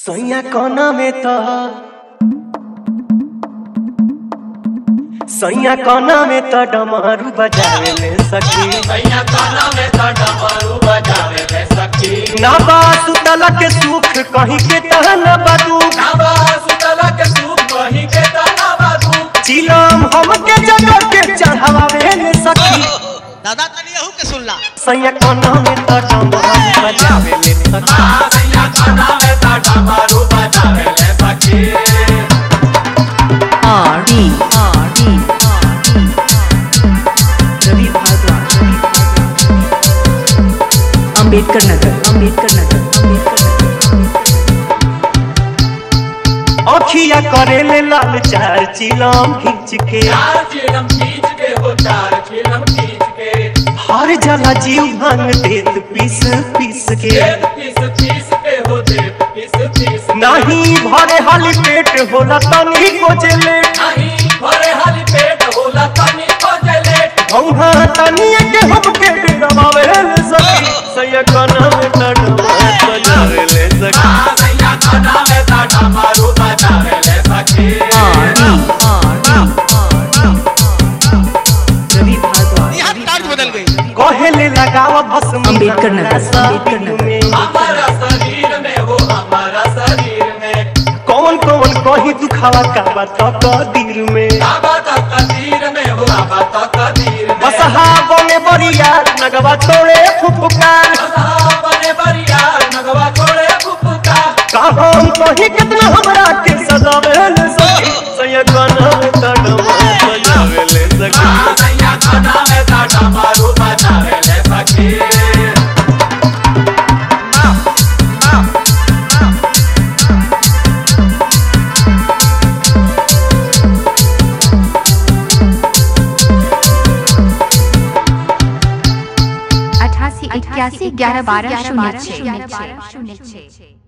सैया कोना में तो सैया कोना में तो डमरू बजावे ले सखी सैया काना में तो डमरू बजावे ले सखी ना बा सुतला के सुख कहीं के तहन बदू नाबा सुतला के सूप कहीं के तना बाबू चिलम हमके जगह के चढ़ावे ले सखी दादा तनी अहू के सुनला सैया कोना में तो डमरू बजावे ले सखी आ सैया काना में तो डमरू बजावे ले सखी R D R D रवि भारद्वाज अंबेडकर नगर अंबेडकर नगर अंबेडकर नगर अखिया करे ले लाल चार चिलम खींच के चार चिलम खींच के हो चार चिलम खींच के हर जला जीव भांग देत पीस पीस के देव पीस पीस के हो देव पीस पीस के। नहीं भरे हाली पेट होला तनी को चले नहीं भरे हाली पेट होला तनी को जले भौहा तनी के हम के डबावे ले सकी सैया कना में तड़वा बजावे ले सकी आ सैया काना में तो डमरू बजावे ले सखी R D R D रवि भारद्वाज यहाँ तर्ज बदल गई कहेले लगावा भस्म अंबेडकर नगर, अंबेडकर नगर। हमारा शरीर में हो हमारा शरीर में कौन कौन कही दुखावा का बात कदीर में बाबा तो कदीर में हो बाबा तो कदीर में बसहा बने बरिया नगवा तोड़े फुफकार बसहा बने बरिया नगवा छोड़े फुफका कहम कही कितना हमरा के सजावे ले सकी सैया कना में तड़वा बजावे ले सकी आ सैया खाना में तो डमरू बजावे ले सखी अठासी इक्यासी ग्यारह बारह शून्य छः